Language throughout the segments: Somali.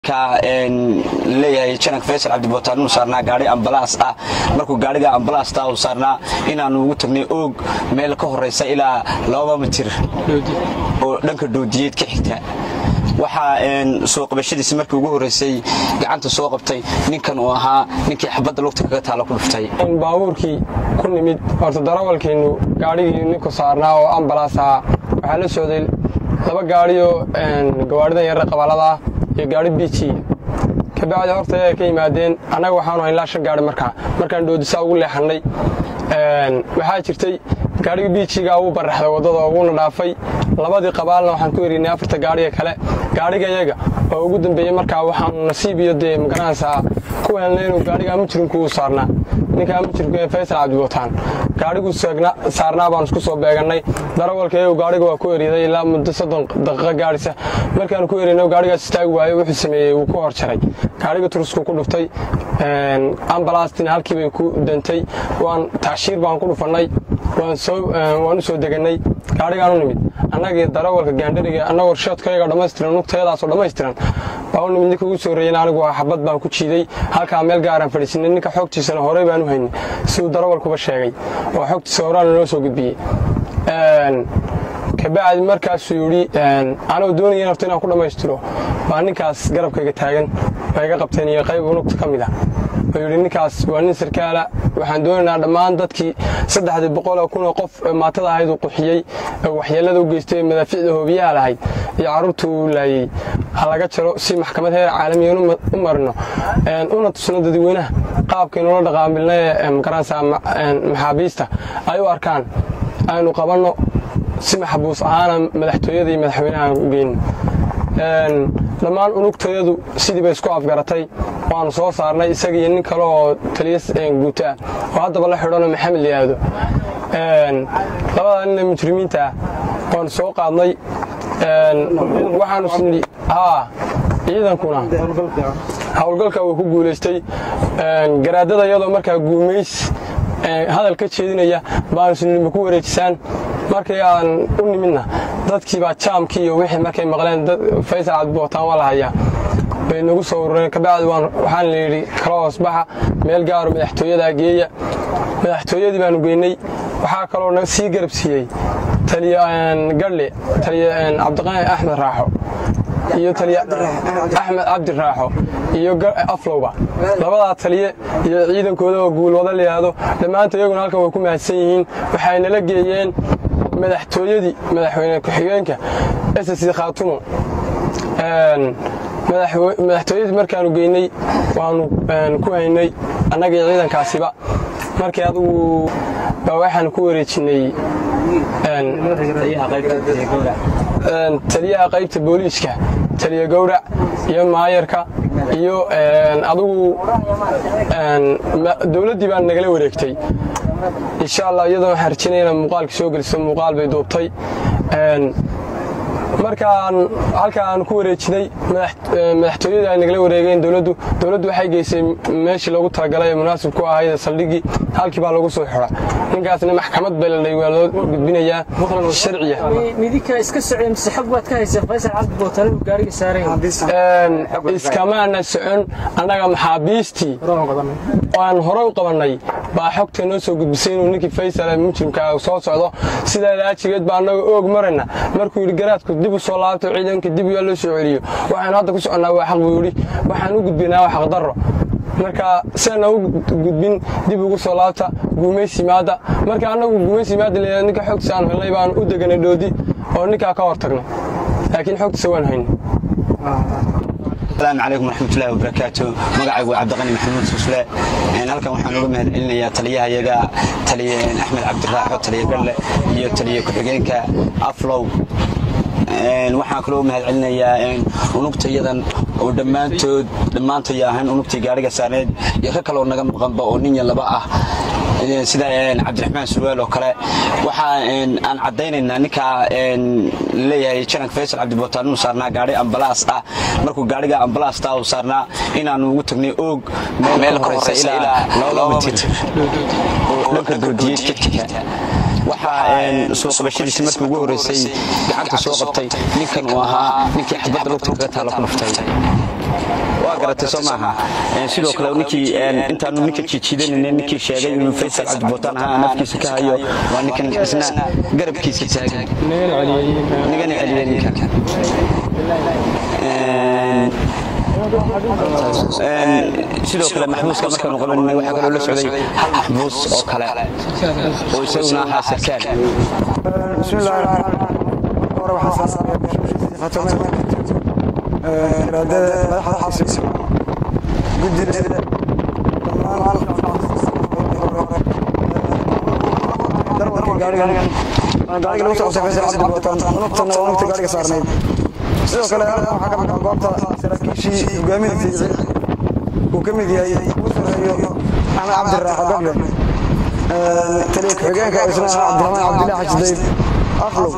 leeyahay janag faysal cabdibootaan inuu saarnaa gaari ambalaas ah markuu gaariga ambalaasta uu saarnaa inaanu ugu tagnay oog meel ka horaysa ilaa laba mitir oo dhanka doodiyeed ka xigta waxaa soo qabashadiisi markii ugu horreysay gacanta soo qabtay ninkan uu ahaa ninkii xabadda lugta kaga taala ku dhuftay baabuurkii ku nimid horta darawalkeennu gaadhigii ninku saarnaa oo ambalaas ahaa waxaa la socday laba gaadhioo gawaadhidan yarre qabaaladaa iyo gaari biiji kabacdi horta ay ka yimaadeen annaga waxaanu hayn ilaa shan gaari markaa markaan doodisaa ugu leexannay waxaa jirtay gaarhigii biijigaa wuu baraxday waddada wuuna dhaafay labadii qabaalna waxaan ku erinay afarta gaadhiga kale gaadhiga yaga oo ugu dambeeyey markaa waxaanu nasiib iyo dee magaranaysaa ku helnay inuu gaadhigaa mujrimku uu saarnaa ninkaa mujrimka ee faysal cabdibootaan gaadhiguu saarnaa baanu isku soo beegannay darawalkayagu gaadhiga waa ku eriday ilaa muddo soddon daqiiqo gaadhisa markaanu ku erinay gaadhigaas istaagi waayo wuxuu sameeyey wuu ku hor jaray gaadhiga turusku ku dhuftay ambalaastina halkii bay ku dantay waan tacshiir baan ku dhufannay waan u soo degannay gaadhigaan u nimid annagii darawalka gaandhariga annagoo shoodkayaga dhammaystiran nugtayadaasoo dhammaystiran baa u nimid ninka ugu soo reeyen anigu waa xabad baan ku jiiday halkaa meel gaaraan fadhiisinay ninka xoogtiisana horey baan u haynay siduu darawalkuba sheegay oo xoogtiisa horaana noo soo gudbiyey kabacdi markaasuu yidhi anoo doonaya horta inaan ku dhammaystiro baa ninkaas garabkayga taagan baa iga qabteen iyo qayb unugta ka mid ah oo yidhi ninkaas waa nin sarkaala waxaan doonaynaa dhammaan dadkii saddexdii boqoloo kunoo qof maatada ahayd uu quxiyey oo waxyeellada u geystay ee madaaficda hoobiyaha lahayd iyo carruurta uu laayey ha laga jaro si maxkamad heer caalamiyan u marino una tusno dadweynaha qaabkaynula dhaqaamilna ee magaranaysaa maxaabiista ay u arkaan aynu qabanno si maxbuus ahaana madaxtooyada iyo madaxweynaha u geyno dhammaan unugtayadu sidii bay isku afgaratay waanu soo saarnay isaga iyo nin kale oo taliya guuto ah oo haddaba la xidhanoo maxamed liyaado labada nina mujrimiinta ah waanu soo qaadnay waxaanu snidhi haa ciidankuna howlgalka wuu ku guulaystay garaadada iyadoo markaa guumays hadal ka jeedinaya baanu snidhi ma ku wareejisaan markii aan u nimidna dadkii baa jaamkii iyo wixii markay maqleen faysal cabdibootaan waa la hayaa bay nagu soo urureen kabacdi waxaan layidhi kala hoosbaxa meel gaaro madaxtooyadaa geeya madaxtooyadii baanu geynay waxaa kaloo sii garab siiyey taliya gadhle taliya cabdiqaani axmed raaxo iyo taliya axmed cabdi raaxo iyo aflowba labadaa taliye iyo ciidankooda oo guulwada layidhaahdo dhammaanta iyaguna halkan way ku mahadsan yihiin waxay nala geeyeen madaxtooyadii madaxweyne ku-xigeenka ssc khaatumo madaxtooyadii markaanu geynay waanu ku haynay annagii ciidankaasiba markii adugu baa waxaanu ku wareejinay taliyaha qaybta booliiska taliya gowrac iyo maayarka iyo adugu dowladdii baa nagala wareegtay insha allah iyadoo waxaan rajinaya inaa muuqaalka soo geliso muuqaal bay duubtay markaan halkaa aan ku wareejinay madaxtooyadii ay nagala wareegeen dowladdu dowladdu waxay geysay meeshii loogu talagalay ee munaasib ku ahayd saldhiggii halkii baa lagu soo xidha ninkaasna maxkamad bay ladhay waa loo gudbinayaa sharciya midinka iska socday mise xog baad ka hayseen faysal cabdi bootale uu gaariga saaran iskamaana socon annaga maxaabiistii aan hore u qabannay baa xogta noo soo gudbisay inuu ninkii faysal mujrimka soo socdo sidaa laajigeed baa annaga oog marayna markuu yidhi garaadku dib u soo laabto ciidanka dib yaa loo soo celiyo waxaanu hadda ku soconnaa waa xaq buu yidhi waxaan u gudbinaa waa xaqdarro marka sidaana u gudbin dib ugu soo laabta guumaysimaadda marka annagu guumaysimaadda leeyahay ninka xogtiisa aan helnay baanu u deganay dhoodi oo ninkaa ka hor tagnay laakiin xogtiisa waan haynay asalaamu calaykum waraxmatullahi wabarakaatu magacaygu waa cabdiqani maxamuud susle halkan waxaan uga mahad celinayaa taliyahayaga taliye axmed cabdiraaxo taliye gadle iyo taliye ku-xigeenka aflow waxaan kaloo mahad celinayaa unugtayadan oo dhammaantood dhammaantoy ahayn unugtii gaariga saarneed iyo ka kaloo naga maqanba oo nin ya laba ah sida cabdiraxmaan surwaal oo kale waxa aan caddaynaynaa ninkaa leeyahay janag faysal cabdibootaan inuu saarnaa gaari ambalaas ah markuu gaariga ambalaasta uu saarnaa inaanu ugu tagnay oog meel ka horeysa ilaa laba mitir oo dhanka doodiyeed ka xigta waxaa soo qabashadiisi markii ugu horreysay gacanta soo qabtay ninkan uu ahaa ninkii xabadda lugta kaga taala ku dhuftay garatay soo maaha sidoo kale ninkii intaanu ninka jiijiidanaynin ninkii sheegay inuu faysal cabdibootaan ahaa aan afkiisa ka hayo waa ninkan isna garabkiisa taagan nigana celiyay ninkan sidoo kale maxbuuska markaanu qabanay waxaa kaloo la socday maxbuus oo kale oo isaguna ahaa sarkaal بسم الله الرحمن الرحيم ورا وحسن ختمنا إرادة مدحة حسن قدر gaariga lagu soo safay sacad wataan nabtana waa nabta gaariga saarnay sidoo kale waxaa ka maqan goobta saraakiishii hogaaminaysa uu ka mid yahay ugu sareeyo axmed cabdiraaxo gable taliya ku-xigeenka isna cabdiraxmaan cabdilaahi xaji dayb aflow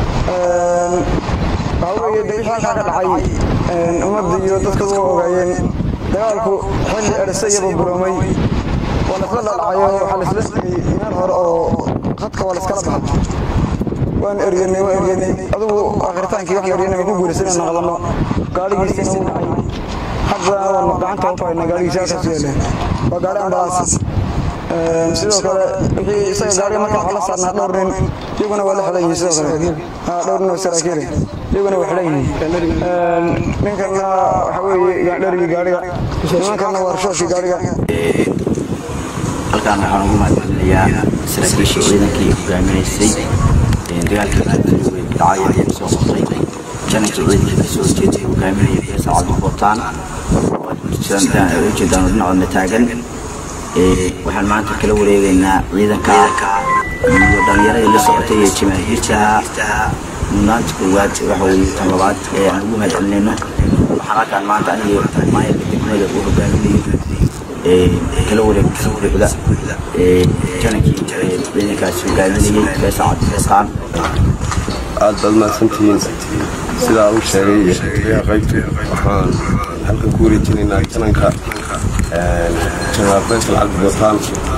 waxaa weeye de wixii halkaa ka dhacay ummadda iyo dadka u ogaayeen dagaalku xilli erse iyo burburomay waa laisla dhalacayo waxaa laisla sigay meel hore oo khadka waa laiskala baxa waan eryanay waan eryanay adigu akhritaankii waxaan eryanay waan ku guuraysan inaan naqdano gaadhigiisina wuu dhacay hadda waan gacanta ku haynaa gaadhigiisa halkaas yeele waa gaadhi ambalaas sidoo kale wixii isaga gaariga marka waxaa la saarnaa dhowr nin iyaguna waa la xidhan yihiin sidoo kale dhowr nin oo saraakiile iyaguna waa xidhan yihiin ninkanna waxa weeye gaadharigii gaariga nimankanna waa rashooshii gaariga halkaan waxaan ugu mahadcelinayaa saraakiishii ciidankii hogaaminaysay dagaalkii adduunya dhacay ayaan soo qabtay jananka ciidankii kasoo horjeeday hogaaminaya feesa cabdibootaan ujeedaan dhinacoodna taagan waxaan maanta kala wareegaynaa ciidanka iyo dhallinyaradii la socotay ee jamaahiirta mudnaanta koowaad waxa weeye tan labaad ee aan ugu mahadcelinayno waxaan halkaan maanta aniga maayarka degmada uu hogaaminayo kala wareegta buuxda janankii ciidankaas hogaaminayay feesa cabdibootaan aad baad mahadsantihiin sidaa uu sheegay taliyaha qaybtu waxaan halkan ku wareejinaynaa jananka jenaraal faysal cabdibootaan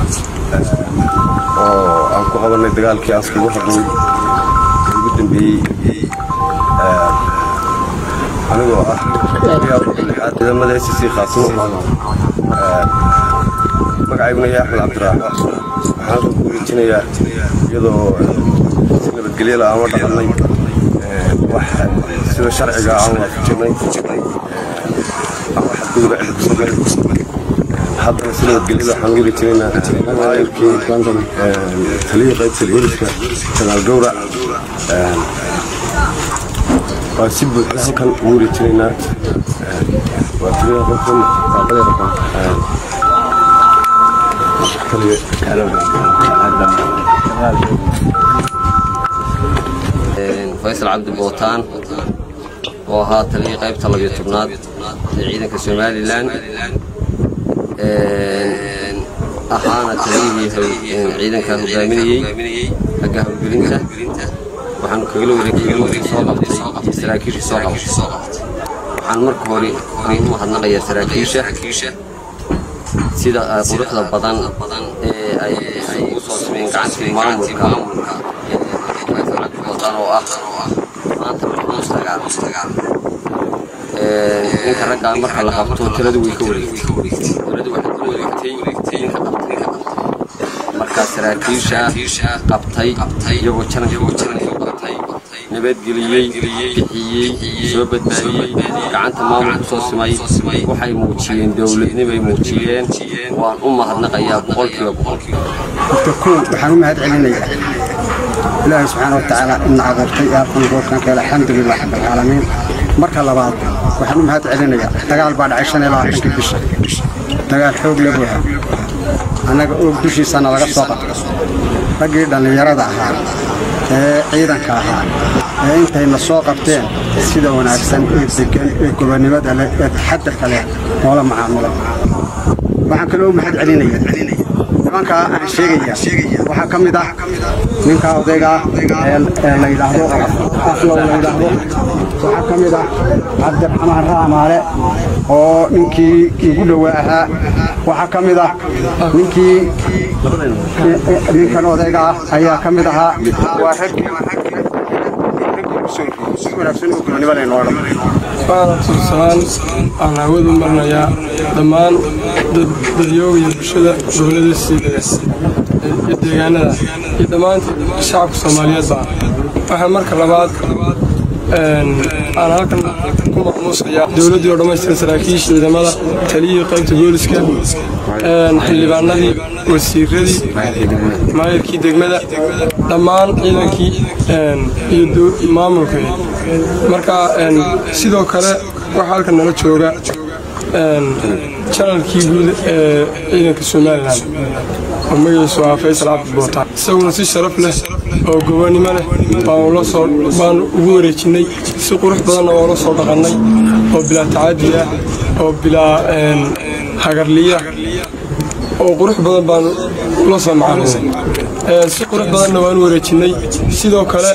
oo aan ku qabanay dagaalkii askagu xirnay ee ugu dambeeyey anigoo ah lixaad ciidamada s c khaasimo magacayguna yahay axmed cabdiraaxo waxaan halkan ku wareejinayaa iyadoo si nabadgelyo la aan la dhaqannay wax sida sharciga aan waafajinay xadgudub cid ku sameyn haddana si nabadgelyada waxaan ugu rejinaynaa maayirkii taliyii qaybta booliska janaal gowrac waa si buuxda halkan ugu rejinaynaa waa taliyaha qaybtan faysal cabdi bootaan oo ahaa taliyii qaybta labiyo tobnaad ee ciidanka somalilan ahaana taliyihii ciidanka hogaaminayey xagga howlgelinta waxaanu kagala wareegay soo qabtay iyo saraakiisha soo qabtay waxaan marka hore u mahadnaqayaa saraakiisha sida quruxda badan ee ay ugu soo sameeyeen gacantii maamulka oo ah maanta maxmuus dagaal ninka raggaa marka la qabto taladu way ka wareegtay taladu waxay ka wareegtay ninka qabtay markaa saraakiisha qabtay iyagoo janankii qabtay nabadgeliyey bixiyey soo badbaadiyey gacanta maamulku soo simay waxay muujiyeen dowladnimay muujiyeen waan u mahadnaqayaa boqolkiiba boqolkiiba horta kow waxaan u mahad celinayaa ilaahay subxaana wa tacaala ina abuurtay ee halkan goorkan keela alxamdulilah rabbilcaalamiin marka labaad waxaan u mahad celinayaa dagaal baa dhacay shan iyo labaatankii bisha dagaal xoog la buuxa annaga oog dushiisana laga soo qabto raggii dhallinyarada ahaa ee ciidanka ahaa ee intayna soo qabteen sida wanaagsan ee degan ee gobonnimada leh ee taxadarka leh noola macaamula waxaan kaloo u mahad celinaya nimankaa aan sheegaya waxaa ka mid ah ninka odayga ee la yidhaahdo aflow la yidhaahdo waxaa ka mid ah cabdiraxmaan raamaale oo ninkii ugu dhowaa ahaa waxaa ka mid ah ninkii ninkan odayga ah ayaa ka mid ahaa waa raggii soo horreeyey si wanaagsan oo gobonimo leh noo dhamay waxaana tusalaan aan hawadu marnayaa dhammaan dadyooga iyo bulshada gobollada siidaga iyo deegaanada iyo dhammaanta shacabka soomaaliyeedba waxaa marka labaad aan halkan ku maqmuusayaa dowladdii oo dhammaystiran saraakiisha ciidamada taliyihii qaybta booliska xildhibaanadii wasiiradii maayirkii degmada dhammaan ciidankii iyo maamulka marka sidoo kale waxaa halkan nala jooga janalkii guud ee ciidanka somalilan oo magaciisu ah faysal cabdi bootaan isaguna si sharaf leh oo gobonimo leh baanu ugu wareejinnay si qurux badanna oola soo dhaqannay oo bilaa tacaadi ah oo bilaa hagarliya oo qurux badan baanu ula soo macalinay si qurux badanna waanu wareejinnay sidoo kale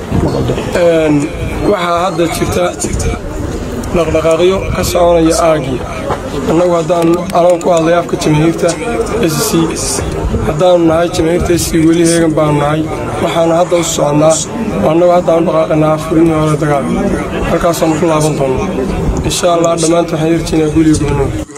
waxaa hadda jirta dhaqdhaqaaqyo ka soconaya aagii annagu haddaan alaan ku hadlay afka jamaahiirta s c haddaanu nahay jamaahiirta s c weli heegan baanu nahay waxaana hadda u soconnaa oo annagu haddaanu dhaqaaqanaa furinii hore dagaal halkaasaanu ku laaban doonno insha allah dhammaanta waxaan yarjiinaa guliga gubnooda